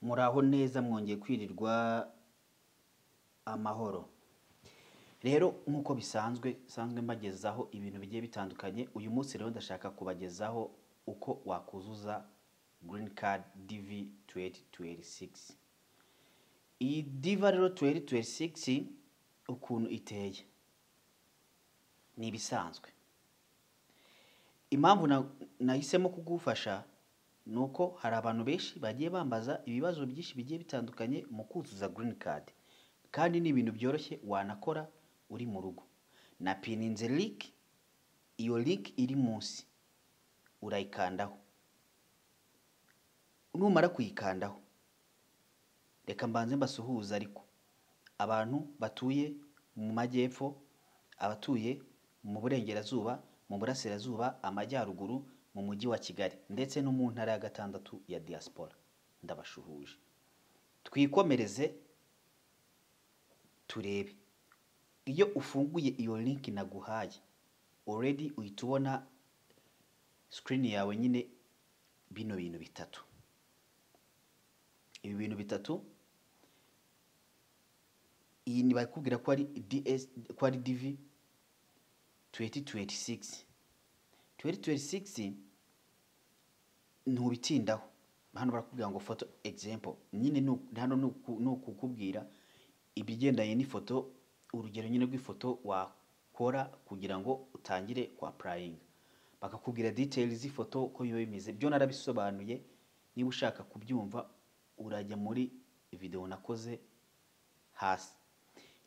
muraho neza mwongeye kwirirwa amahoro rero nk'uko bisanzwe bisanzwe mbagezaho ibintu bigiye bitandukanye uyu munsi rero ndashaka kubagezaho uko wakuzuza girini kadi divi tuweri tuweri sigisi iyi diva rero tuweri tuweri sigisi ukuntu iteye ni ibisanzwe impamvu nahisemo kugufasha ni uko hari abantu benshi bagiye bambaza ibibazo byinshi bigiye bitandukanye mu kuzuza girini kadi kandi ni ibintu byoroshye wanakora uri mu rugo na pininze liki iyo liki iri munsi urayikandaho numara kuyikandaho reka mbanze mbasuhuze ariko abantu batuye mu majyepfo abatuye mu burengerazuba mu burasirazuba amajyaruguru mu mujyi wa kigali ndetse no mu ntara ya gatandatu ya diaspora ndabashuhuje twikomereze turebe iyo ufunguye iyo linki naguhaye already uhita ubona sikirini yawe nyine bino bintu bitatu ibi bintu bitatu iyi ni bakubwira ko ari DS ko ari DV 2026 2026 ntubitindaho hano barakubwira ngo photo example nyine nu- hano ni ukukubwira ibigendanye n'ifoto urugero nyine rw'ifoto wakora kugira ngo utangire kwa purayinga bakakubwira details z'ifoto uko biba bimeze byo narabisobanuye niba ushaka kubyumva urajya muri video nakoze hasi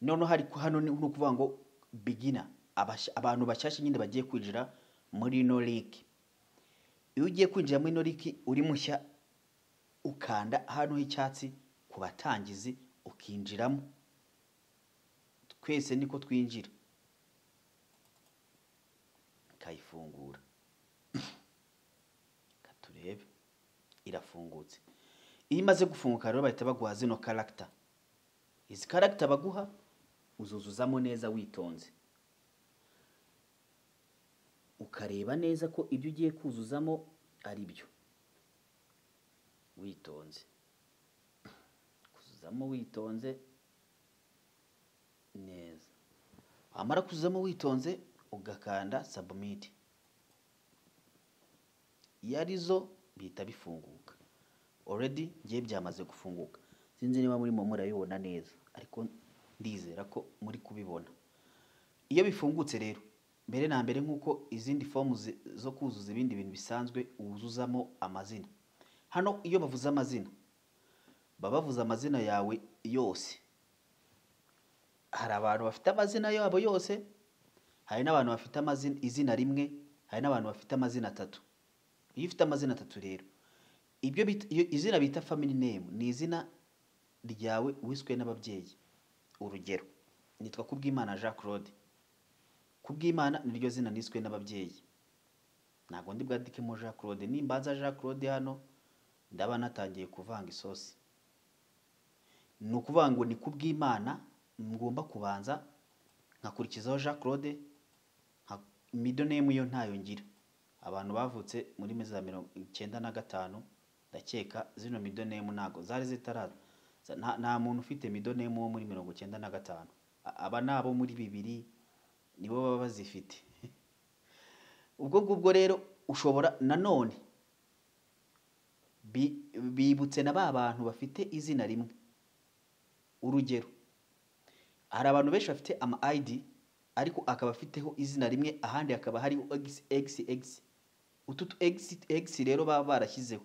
noneho hari ku- hano ni ni ukuvuga ngo bigina abantu bashyashya nyine bagiye kwinjira muri ino liki iyo ugiye kwinjira muri ino liki uri mushya ukanda hano h'icyatsi ku batangizi ukinjiramo twese niko twinjira kayifungura katurebe irafungutse iyo imaze gufunguka rero bahita baguha zino karagita izi karagita baguha uzuzuzamo neza witonze ukareba neza ko ibyo ugiye kuzuzamo ari byo witonze kuzuzamo witonze neza wamara kuzuzamo witonze ugakanda sabumiti iyo ari zo bihita bifunguka already ngiye byamaze gufunguka sinzi niba muri momo murabibona neza ariko ndizera ko muri kubibona iyo bifungutse rero mbere na mbere nk'uko izindi fomu zi- zo kuzuza ibindi bintu bisanzwe wuzuzamo amazina hano iyo bavuze amazina baba bavuze amazina yawe yose hari abantu bafite amazina yabo yose hari n'abantu bafite amazina izina rimwe hari n'abantu bafite amazina atatu iyo ufite amazina atatu rero ibyo bita- iyo- izina bita family name ni izina ryawe wiswe n'ababyeyi urugero nitwa kubwimana jean claude kubwimana niryo zina niswe n'ababyeyi ntabwo ndi bwadikemo jean claude nimbanza jean claude hano ndaba natangiye kuvanga isosi ni ukuvuga ngo ni kubwimana ngomba kubanza nkakurikizaho jean claude nka- middle name yo ntayo ngira abantu bavutse muri mezi za mirongo icyenda na gatanu ndakeka zino middle name ntago zari zitaraza Za- nta- nta muntu ufite middle name wo muri mirongo icyenda na gatanu A- aba ni abo muri bibiri nibo baba bazifite ubwo ngubwo rero ushobora nanone bi- bibutse na ba bantu bafite izina rimwe urugero hari abantu benshi bafite ama ID ariko akaba afiteho izina rimwe ahandi hakaba hariho XXX utu tu XX rero baba barashyizeho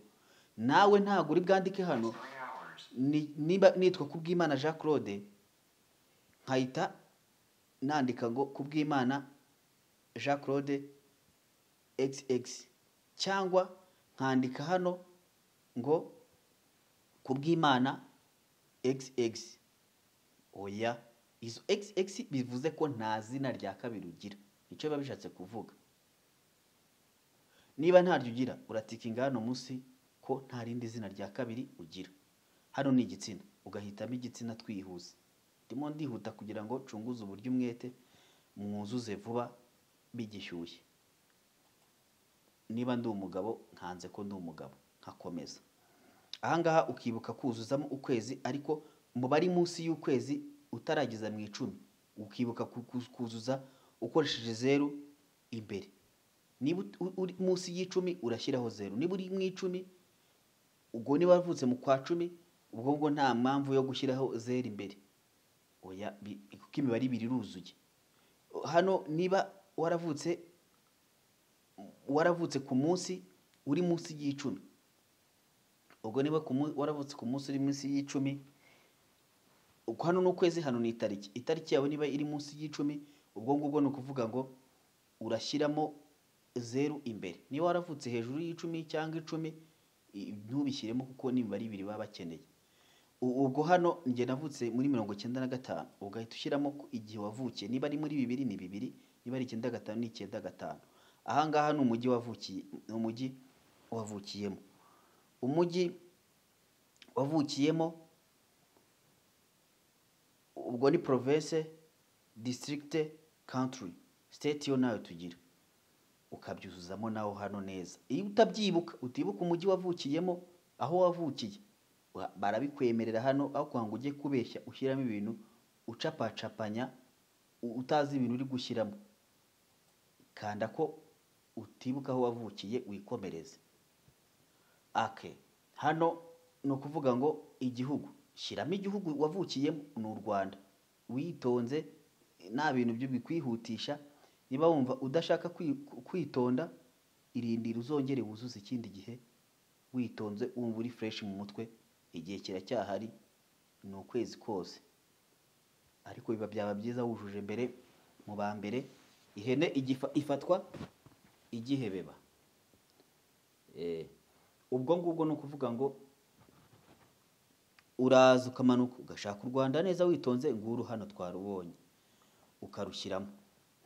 nawe ntabwo uri bwandike hano ni- niba nitwa kubwimana Jean Claude nkahita nandika ngo kubwimana Jean Claude XX cyangwa nkandika hano ngo kubwimana XX oya izo xx bivuze ko nta zina rya kabiri ugira nicyo biba bishatse kuvuga niba ntaryo ugira uratikinga hano munsi ko nta rindi zina rya kabiri ugira hano ni igitsina ugahitamo igitsina twihuse ndimo ndihuta kugira ngo nshunguze uburyo umwete mwuzuze vuba bigishyushye niba ndi umugabo nkanze ko ndi umugabo nkakomeza ahangaha ukibuka kuzuzamo ukwezi ariko mu bari munsi y'ukwezi utarageza mu icumi ukibuka ku- ku- kuzuza ukoresheje zeru imbere niba ut- u- uri munsi y'icumi urashyiraho zeru niba uri mu icumi ubwo niba wavutse mu kwa cumi ubwo ngubwo nta mpamvu yo gushyiraho zeru imbere oya bi- kuko imibare ibiri iruzuye hano niba waravutse waravutse ku munsi uri munsi y'icumi ubwo niba ku mu- waravutse ku munsi uri munsi y'icumi uko hano ni ukwezi hano ni itariki itariki yawe niba iri munsi y'icumi ubwo ngubwo ni ukuvuga ngo urashyiramo zeru imbere niba waravutse hejuru y'icumi cyangwa icumi i- ntubishyiremo kuko n'imibare ibiri baba bakeneye U- ubwo hano njye navutse muri mirongo icyenda na gatanu ugahita ushyiramo ko igihe wavukiye niba ari muri bibiri ni bibiri niba ari icyenda gatanu ni icyenda gatanu ahangaha ni umujyi wavukiye ni umujyi wavukiyemo umujyi wavukiyemo ubwo ni province district country state yo nawe tugira ukabyuzuzamo naho hano neza iyo utabyibuka utibuka umujyi wavukiyemo aho wavukiye wa- barabikwemerera hano aho kugira ngo ujye kubeshya ushyiramo ibintu ucapacapanya u- utazi ibintu uri gushyiramo kanda ko utibuka aho wavukiye wikomereze ake hano ni ukuvuga ngo igihugu shyiramo igihugu wavukiyemo ni u rwanda witonze nta bintu byo bikwihutisha niba wumva udashaka kwi- kwitonda irindira uzongere wuzuze ikindi gihe witonze wumva uri fureshi mu mutwe igihe kiracyahari ni ukwezi kose ariko biba byaba byiza wujuje mbere mu ba mbere ihene igifa- ifatwa igihebeba Eh, ubwo ngubwo ni ukuvuga ngo uraza ukamanuka ugashaka u rwanda neza witonze nguru hano twarubonye ukarushyiramo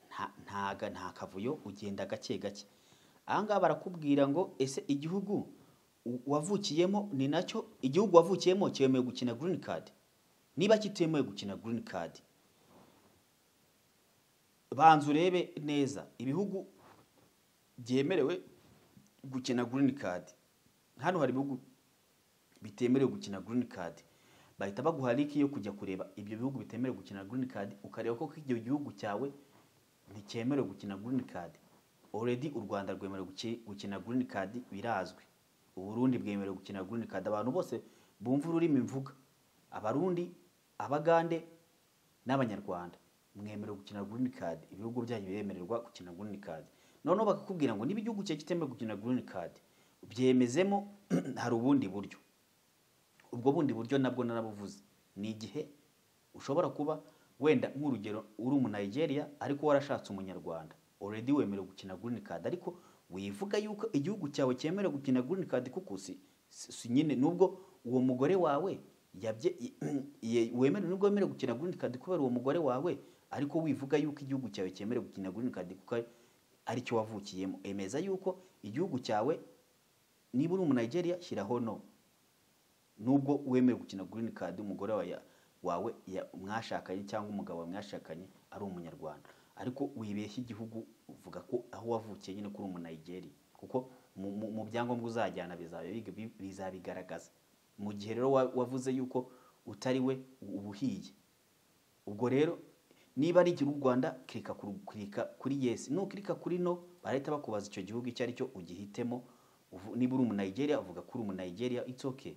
Nta- ntaga nta kavuyo ugenda gake gake ahangaha barakubwira ngo ese igihugu u- wavukiyemo ni nacyo igihugu wavukiyemo cyemewe gukina green card niba kitemewe gukina green card banza urebe neza ibihugu byemerewe gukina green card hano hari ibihugu bitemerewe gukina green card bahita baguha link yo kujya kureba ibyo bihugu bitemerewe gukina green card ukareba koko icyo gihugu cyawe nticyemerewe gukina green card already u Rwanda rwemerewe guki- gukina green card birazwi u Burundi bwemerewe gukina green card abantu bose bumva ururimi mvuga abarundi abagande n'abanyarwanda mwemerewe gukina green card ibihugu byanyu biremererwa gukina green card noneho bakakubwira ngo niba igihugu cyawe kitemewe gukina green card byemezemo hari ubundi buryo ubwo bundi buryo nabwo narabuvuze ni igihe ushobora kuba wenda nk'urugero uri umu Nigeria ariko warashatse umunyarwanda already wemerewe gukina green card ariko wivuga yuko igihugu cyawe cyemerewe gukina green card kuko si, si, si nyine nubwo uwo mugore wawe yabye ye- wemerewe nubwo wemerewe gukina green card kubera uwo mugore wawe ariko wivuga yuko igihugu cyawe cyemerewe gukina green card kuko ari- aricyo wavukiyemo emeza yuko igihugu cyawe niba uri umu Nigeria shyiraho no nubwo wemerewe gukina green card umugore wawe ya- wawe ya- mwashakanye cyangwa umugabo wawe mwashakanye ari umunyarwanda ariko wibeshya igihugu uvuga ko aho wavukiye nyine kuri umu Nigeria kuko mu- mu- mu byangombwa uzajyana bizaba bi- bi- bizabigaragaza mu gihe rero wa- wavuze yuko utari we uba uhiye ubwo rero niba ari igihugu u Rwanda kirika kuri, kirika kuri yes nukirika kuri no barahita bakubaza icyo gihugu icyo ari cyo ugihitemo Uvu- niba uri umu Nigeria uvuga ko uri umu Nigeria it's okay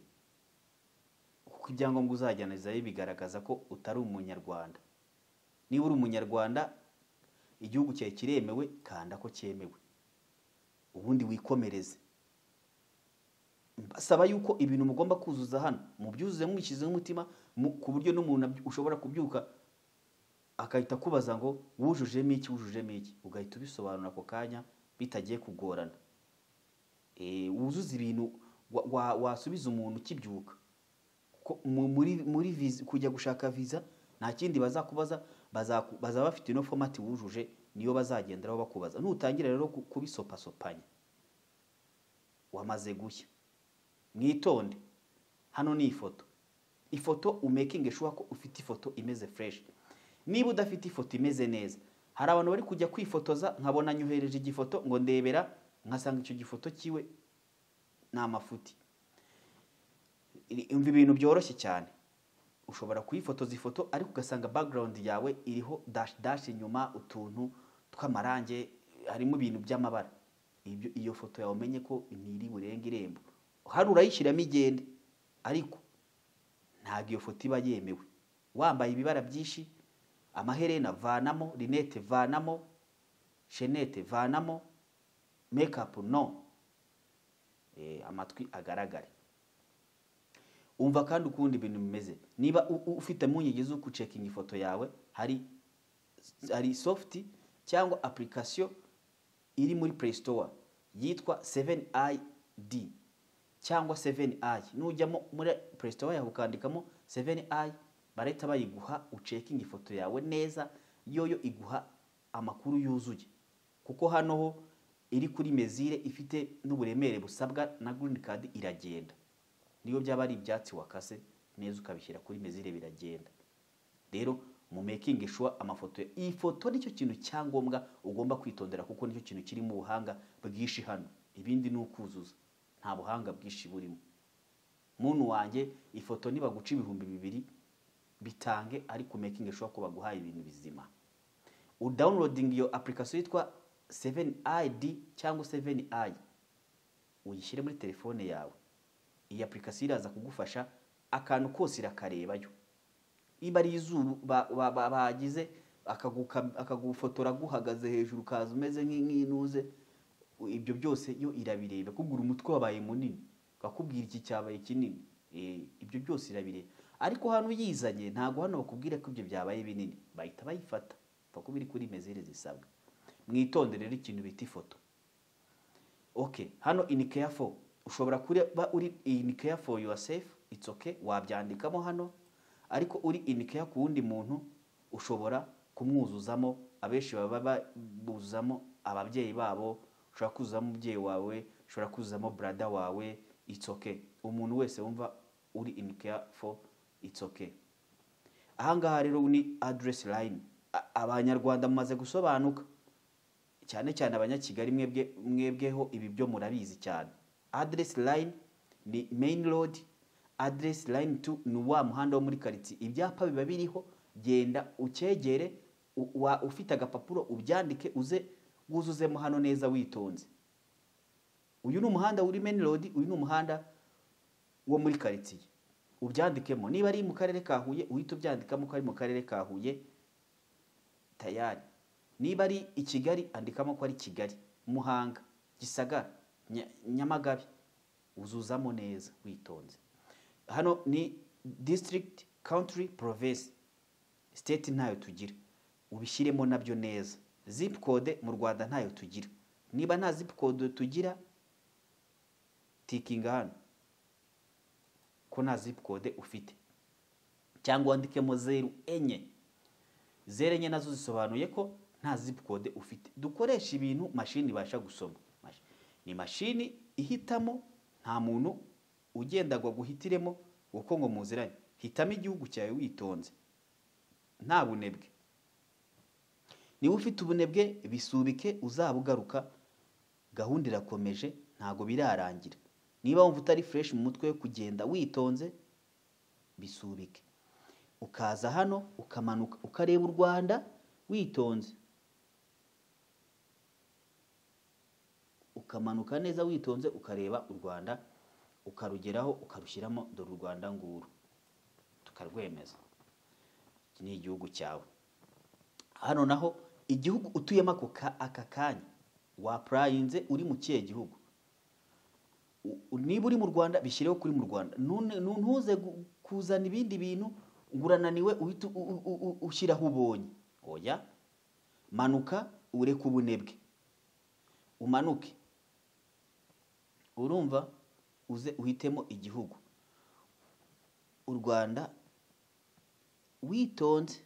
kuko ibyangombwa uzajyana bizaba bigaragaza ko utari umunyarwanda niba uri umunyarwanda igihugu cyawe kiremewe kanda ko cyemewe ubundi wikomereze basaba yuko ibintu mugomba kuzuza hano mubyuzuze mubishyizeho umutima mu- ku buryo n'umuntu aby- ushobora kubyuka agahita akubaza ngo wujujemo iki wujujemo iki ugahita ubisobanura ako kanya bitagiye kugorana Eh, wuzuza ibintu wa- wa- wasubiza umuntu ukibyuka ko mu- muri muri visa kujya gushaka visa nta kindi bazakubaza bazaku- bazaba bafite ino fomati wujuje niyo bazagenderaho bakubaza nutangira rero ku- kubisopasopanya wamaze gushya mwitonde hano ni ifoto ifoto umekinge shuwa ko ufite ifoto imeze fureshi niba udafite ifoto imeze neza hari abantu bari kujya kwifotoza nkabona nyohereje igifoto ngo ndebera nkasanga icyo gifoto cyiwe ni amafuti iri- umva ibintu byoroshye cyane ushobora kuyifotoza ifoto ariko ugasanga background yawe iriho dash dash inyuma utuntu tw'amarange harimo ibintu by'amabara ibyo iyo foto yawe umenye ko ntiri burenga irembo hari urayishyiramo igende ariko ntabwo iyo foto iba yemewe wambaye ibibara byinshi amaherena vanamo rinete vanamo shenete vanamo mekapu no Eh, amatwi agaragare umva kandi ukundi ibintu bimeze niba u- u- ufite impungenge zo gucekinga ifoto yawe hari hari sofuti cyangwa apurikasiyo iri muri play store yitwa 7id cyangwa 7i nujyamo muri play store yawe ukandikamo 7i barahita bayiguha ucekinga ifoto yawe neza yoyo iguha amakuru yuzuye kuko hano ho iri kuri mezire ifite n'uburemere busabwa na green card iragenda niyo byaba ari ibyatsi wakase neza ukabishyira kuri mezire biragenda rero mu making sure amafoto iyi foto nicyo kintu cyangombwa ugomba kwitondera kuko nicyo kintu kiri mu buhanga bwinshi hano ibindi ni ukuzuza nta buhanga bwinshi burimo muntu wanjye ifoto nibaguca ibihumbi bibiri bitange ariko making sure ko baguhaye ibintu bizima udawunirodinga iyo apurikasiyo yitwa 7id cyangwa 7i uyishyire muri telefone yawe iyi apurikasiyo iraza kugufasha akantu kose irakarebayo niba ari izuba ba- ba- bagize akaguka- akagufotora guhagaze hejuru ukaza umeze nk'i- nk'inuze ibyo byose yo irabireba kubwira umutwe wabaye munini bakubwira iki cyabaye kinini Eh, ibyo byose irabireba ariko hano uyizanye ntabwo hano bakubwira ko ibyo byabaye binini bahita bayifata kuko biri kuri mezire zisabwa mwitondere rero ikintu bita ifoto okay hano in careful ushobora kuba uri in careful yourself it's okay wabyandikamo hano ariko uri in care ku wundi muntu ushobora kumwuzuzamo abenshi baba ba- buzuzamo ababyeyi babo ushobora kuzuzamo umubyeyi wawe ushobora kuzuzamo brada wawe it's okay umuntu wese wumva uri in careful it's okay ahangaha rero ni address line A- abanyarwanda mumaze gusobanuka cyane cyane abanyakigali mwebwe mwebweho ibi byo murabizi cyane address line ni main road address line 2 ni wa muhanda wo muri karitsiye ibyapa biba biriho genda ucyegere u- wa- ufite agapapuro ubyandike uze wuzuzemo hano neza witonze uyu ni umuhanda uri main road uyu ni umuhanda wo muri karitsiye ubyandikemo niba ari mu karere ka huye uhita ubyandikamo ko ari mu karere ka huye tayari niba ari i kigali andikamo ko ari kigali muhanga gisagara Nya- nyamagabe uzuzamo neza witonze hano ni district country province state ntayo tugira ubishyiremo nabyo neza zip code mu rwanda ntayo tugira niba nta zip code tugira tikinga hano ko nta zip code ufite cyangwa wandikemo zeru enye zere enye nazo zisobanuye ko nta zip code ufite dukoresha ibintu mashini ibasha gusoma Mash- ni mashini ihitamo nta muntu ugendagwa guhitiremo kuko ngo muziranye hitamo igihugu cyawe witonze nta bunebwe niba ufite ubunebwe bisubike uzaba ugaruka gahunda irakomeje ntabwo birarangira niba wumva utari fresh mu mutwe wo kugenda witonze bisubike ukaza hano ukamanuka ukareba u rwanda witonze ukamanuka neza witonze ukareba u rwanda ukarugeraho ukarushyiramo dore u rwanda nguru tukarwemeza iki ni igihugu cyawe hano naho igihugu utuyemo ako ka- aka kanya wapurayinze uri mu kihe gihugu U- niba uri mu rwanda bishyireho kuri mu rwanda Nune- nu- ntuze gu- kuzana ibindi bintu ngo urananiwe uhita u- u- u- u- ushyiraho ubonye oya manuka ureke ubunebwe umanuke urumva uze uhitemo igihugu u rwanda witonze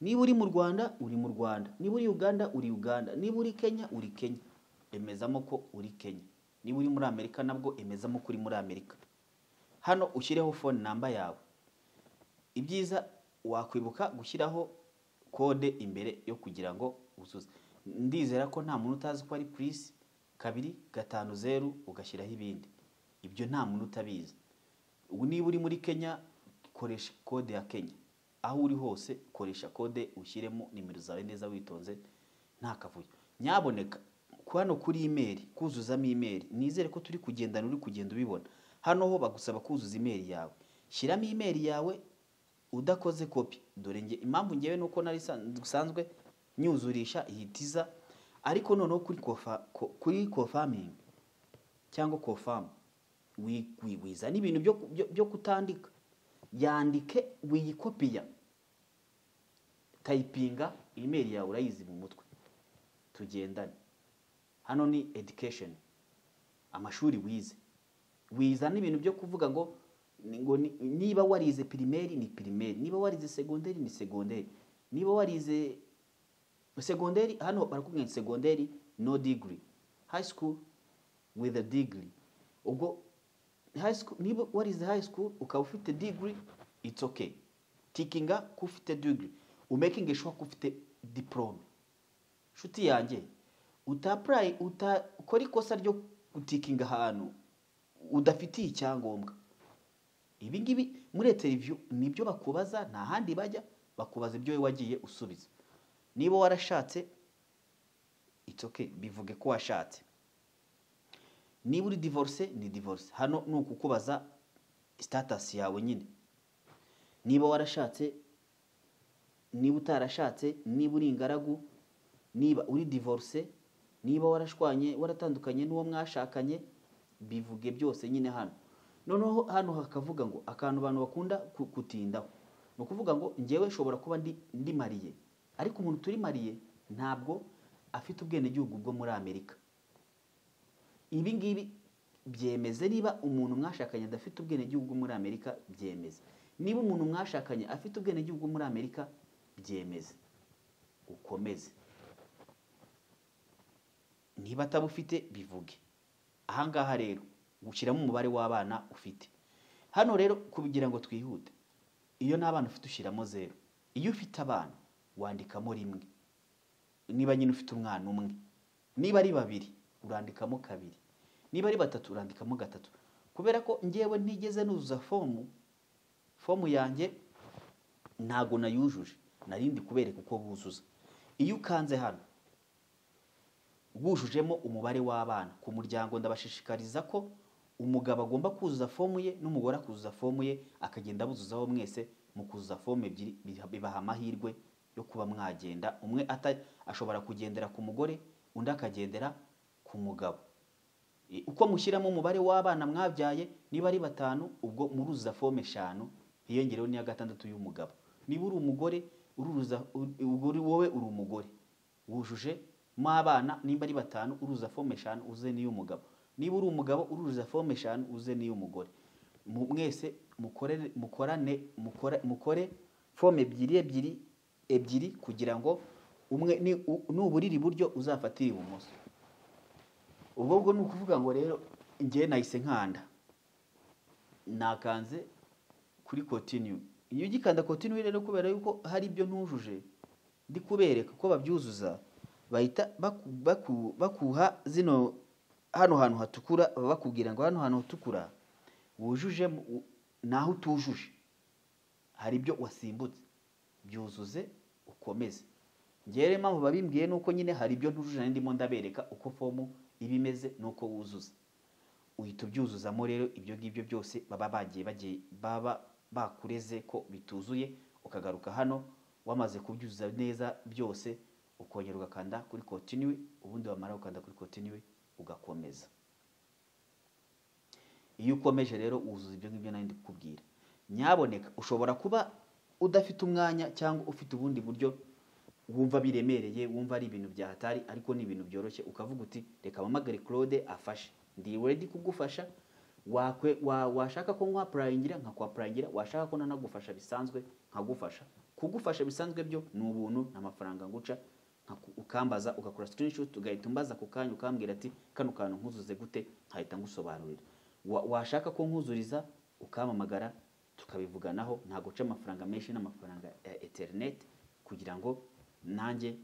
niba uri mu rwanda uri mu rwanda niba uri uganda uri uganda niba uri kenya uri kenya emezamo ko uri kenya niba uri muri amerika nabwo emezamo ko uri muri amerika hano ushyireho phone namba yawe ibyiza wakwibuka gushyiraho kode imbere yo kugira ngo uzuze ndizera ko nta muntu utazi ko ari purisi kabiri gatanu zeru ugashyiraho ibindi ibyo nta muntu utabizi ubu niba uri muri kenya koresha kode ya kenya aho uri hose koresha kode ushyiremo nimero zawe neza witonze nta kavuyo nyaboneka hano kuri imeri kuzuzamo imeri nizere ko turi kugendana uri kugenda ubibona hano ho bagusaba kuzuza imeri yawe shyiramo imeri yawe udakoze kopi dore nge impamvu ngewe nuko nari dusanzwe nyuzurisha ihitiza ariko noneho kuri kofa ko- kuri kofamingi cyangwa kofamu wi- wiwiza n'ibintu byo, byo, byo kutandika yandike wiyikopiya tayipinga imeri yawe urayizi mu mutwe tugendane hano ni education amashuri wize wiza n'ibintu byo kuvuga ngo ni- ngo ni- niba warize pirimeri ni pirimeri niba warize segonderi ni segonderi niba warize segonderi hano barakubwira ngo segonderi no degree high school with a degree ubwo high school niba warize high school ukaba ufite degree it's okay tikinga ko ufite degree umaking sure ko ufite diplome nshuti yanjye utapurayi utakora ikosa ryo gutikinga ahantu udafitiye icyangombwa ibi ngibi muri interiviyu nibyo bakubaza nta handi bajya bakubaza ibyo wowe wagiye usubiza niba warashatse it's okay bivuge ko washatse niba uri divorce ni divorce hano ni ukukubaza status yawe nyine niba warashatse niba utarashatse niba uri ingaragu niba uri divorce niba warashwanye waratandukanye n'uwo mwashakanye bivuge byose nyine hano noneho hano hakavuga ngo akantu abantu bakunda ku- kutindaho ni ukuvuga ngo ngewe nshobora kuba ndi, ndi mariye ariko umuntu turi mariye ntabwo afite ubwenegihugu bwo muri amerika ibi ngibi byemeze niba umuntu mwashakanye adafite ubwenegihugu muri amerika byemeze niba umuntu mwashakanye afite ubwenegihugu muri amerika byemeze ukomeze niba atabufite bivuge ahangaha rero ushyiramo umubare w'abana ufite hano rero kugira ngo twihute iyo nta bana ufite ushyiramo zeru iyo ufite abana wandikamo rimwe niba nyine ufite umwana umwe niba ari babiri urandikamo kabiri niba ari batatu urandikamo gatatu kubera ko ngewe ntigeze nuzuza fomu fomu yanjye ntago nayujuje narindi kubereka uko buzuza iyo ukanze hano bujujemo umubare w'abana ku muryango ndabashishikariza ko umugabo agomba kuzuza fomu ye n'umugore akuzuza fomu ye akagenda abuzuzaho mwese mu kuzuza fomu ebyiri biha- bibaha amahirwe yo kuba mwagenda umwe ata- ashobora kugendera ku mugore undi akagendera ku mugabo I- uko mushyiramo umubare w'abana mwabyaye niba ari batanu ubwo muruzuza fomu eshanu hiyongereho n'iya gatandatu y'umugabo niba uri umugore ururuza ubwo uri wowe uri umugore wujuje mo abana nimba ari batanu uruza fomu eshanu uze n'iy'umugabo niba uri umugabo uruza fomu eshanu uze n'iy'umugore Mu- mwese mukorere- mukorane mukora- mukore fomu ebyiri ebyiri ebyiri kugira ngo umwe ni- u- nuburira iburyo uzafatire ibumoso ubwo bwo ni ukuvuga ngo rero ngewe nahise nkanda nakanze kuri continue iyo ugikanda continue rero kubera yuko hari ibyo ntujuje ndi kubereka ko babyuzuza bahita baku- baku- bakuha zino hano hantu hatukura baba bakubwira ngo hano hantu hatukura wujuje naho utujuje hari ibyo wasimbutse byuzuze ukomeze ngewe rero impamvu babimbwiye ni uko nyine hari ibyo ntujuje nari ndimo ndabereka uko fomu iba imeze n'uko wuzuza uhita ubyuzuzamo rero ibyo ngibyo byose baba bagiye bagiye baba bakureze ko bituzuye ukagaruka hano wamaze kubyuzuza neza byose ukongera ugakanda kuri continue ubundi wamara gukanda kuri continue ugakomeza iyo ukomeje rero wuzuza ibyo ngibyo nari ndikubwira nyaboneka ushobora kuba udafite umwanya cyangwa ufite ubundi buryo wumva biremereye wumva ari ibintu bya hatari ariko ni ibintu byoroshye ukavuga uti reka mpamagare claude afashe ndi ready kugufasha wakwe wa, washaka ko nkwapurayingira nkakwapurayingira washaka ko nanagufasha bisanzwe nkagufasha kugufasha bisanzwe byo ni ubuntu nta mafaranga nguca nkaku- ukambaza ugakora screenshot ugahita umbaza ako kanya ukambwira ati kano kantu nkuzuze gute nkahita ngusobanurira Wa- washaka ko nkuzuriza ukampamagara tukabivuganaho ntabwo uca amafaranga menshi n'amafaranga ya interineti kugira ngo nanjye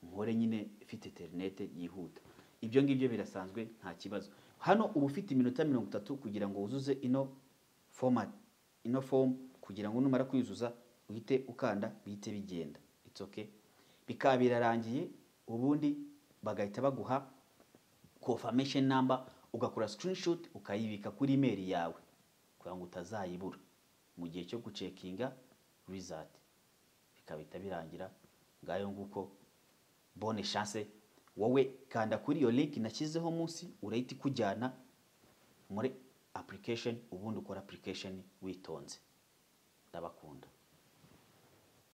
nkore nyine mfite interineti yihuta ibyo ngibyo birasanzwe nta kibazo hano uba ufite iminota mirongo itatu kugira ngo wuzuze ino format ino form kugira ngo numara kuyuzuza uhite ukanda bihite bigenda it's okay bikaba birarangiye ubundi bagahita baguha confirmation number ugakora screenshot ukayibika kuri email yawe kugira ngo utazayibura mu gihe cyo gucekinga result bikabita birangira ngayo nguko bonne chance wowe kanda kuri iyo link nashyizeho munsi urahita ikujyana muri application ubundi ukora application witonze ndabakunda